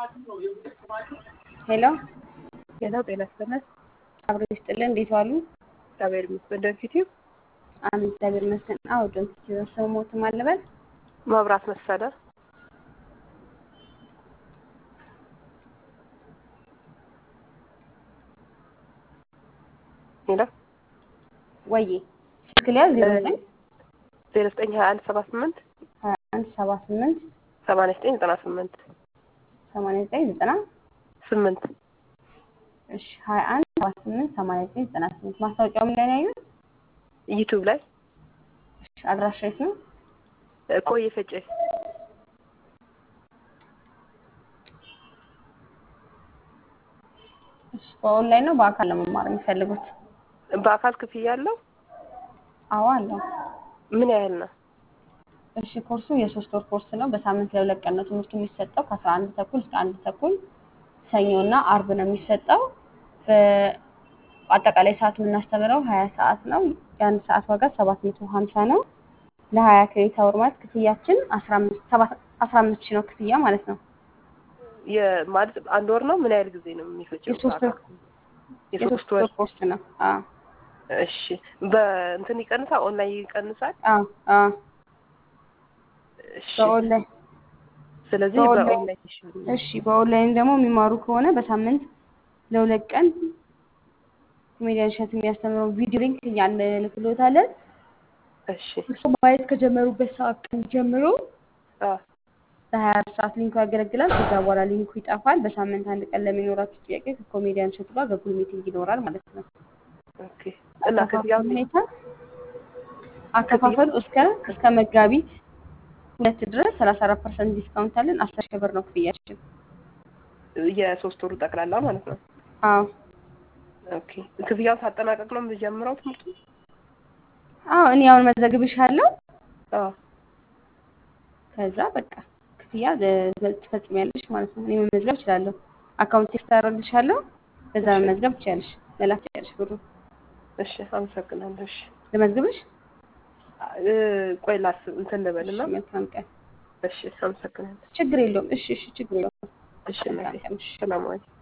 ሄሎ ሄሎ ጤና ይስጥልን። አብሮ ይስጥልን። እንዴት ዋሉ? እግዚአብሔር ይመስገን። ደንፊት አሜን፣ እግዚአብሔር ይመስገን። አዎ ደንፊት ሰው ሞትም አልበል መብራት መሰለ ሄሎ ወዬ ስልክ ሊያዝ ዜሮ ዘጠኝ ዜሮ ዘጠኝ ሀያ አንድ ሰባ ስምንት ሀያ አንድ ሰባ ስምንት ሰማንያ ዘጠኝ ዘጠና ስምንት ሰማንያ ዘጠኝ ዘጠና ስምንት እሺ ሀያ አንድ ሰባ ስምንት ሰማንያ ዘጠኝ ዘጠና ስምንት ማስታወቂያው ምን ላይ ነው ያዩት? ዩቱብ ላይ እሺ አድራሻ የት ነው? ቆየ ፈጬ እሺ በኦንላይን ነው በአካል ለመማር የሚፈልጉት? በአካል ክፍያ አለው? አዎ አለው። ምን ያህል ነው? እሺ ኮርሱ የሶስት ወር ኮርስ ነው። በሳምንት ለሁለት ቀን ነው ትምህርቱ የሚሰጠው ከአስራ አንድ ተኩል እስከ አንድ ተኩል ሰኞና አርብ ነው የሚሰጠው። በአጠቃላይ ሰዓት የምናስተምረው ሀያ ሰዓት ነው። የአንድ ሰዓት ዋጋ ሰባት መቶ ሀምሳ ነው። ለሀያ ክሬዲት አወር ማለት ክፍያችን አስራ አምስት ሰባት አስራ አምስት ሺህ ነው ክፍያ ማለት ነው። ማለት አንድ ወር ነው? ምን ያህል ጊዜ ነው የሚፈጀው? የሶስት ወር የሶስት ወር ኮርስ ነው። አዎ እሺ በእንትን ይቀንሳል? ኦንላይን ይቀንሳል? አዎ አዎ እሺ በኦንላይን ስለዚህ በኦንላይን- በኦንላይን ይሻላል። እሺ በኦንላይን ደግሞ የሚማሩ ከሆነ በሳምንት ለሁለት ቀን ኮሜዲያን እሸት የሚያስተምረው ቪዲዮ ሊንክ እኛ እንልክሎታለን። እሺ እሱ ማየት ከጀመሩበት ሰዓት ቀን ጀምሮ አዎ ለሀያ አራት ሰዓት ሊንኩ ያገለግላል። ከዛ በኋላ ሊንኩ ይጠፋል። በሳምንት አንድ ቀን ለሚኖራችሁ ጥያቄ ከኮሜዲያን እሸቱ ጋር በጉል ሚቲንግ ይኖራል ማለት ነው። ኦኬ እና ክፍያው አከፋፈሉ ሁኔታ አከፋፈሉ እስከ እስከ መጋቢት ሁለት ድረስ ሰላሳ አራት ፐርሰንት ዲስካውንት አለን። አስር ሺህ ብር ነው ክፍያችን። የሶስት ወሩ ጠቅላላ ማለት ነው። አዎ ኦኬ ክፍያውን ሳጠናቀቅ ነው የምጀምረው ትምህርቱ? አዎ እኔ አሁን መዘግብሻለሁ። አዎ ከዛ በቃ ክፍያ ለ- ትፈጽሚያለሽ ማለት ነው። እኔ መመዝገብ እችላለሁ። አካውንት ቴክስት አደርግልሻለሁ። በዛ እሺ። መመዝገብ ትችያለሽ። መላክ ትችያለሽ ብሩ እሺ አመሰግናለሁ። እሺ ልመዝግብሽ። እ፣ ቆይ ላስብ እንትን ልበልና እሺ መልካም ቀን። እሺ አመሰግናለሁ። ችግር የለውም። እሺ እሺ ችግር የለውም። እሺ መልካም እናቴ ቀን። እሺ ሰላም ዋይ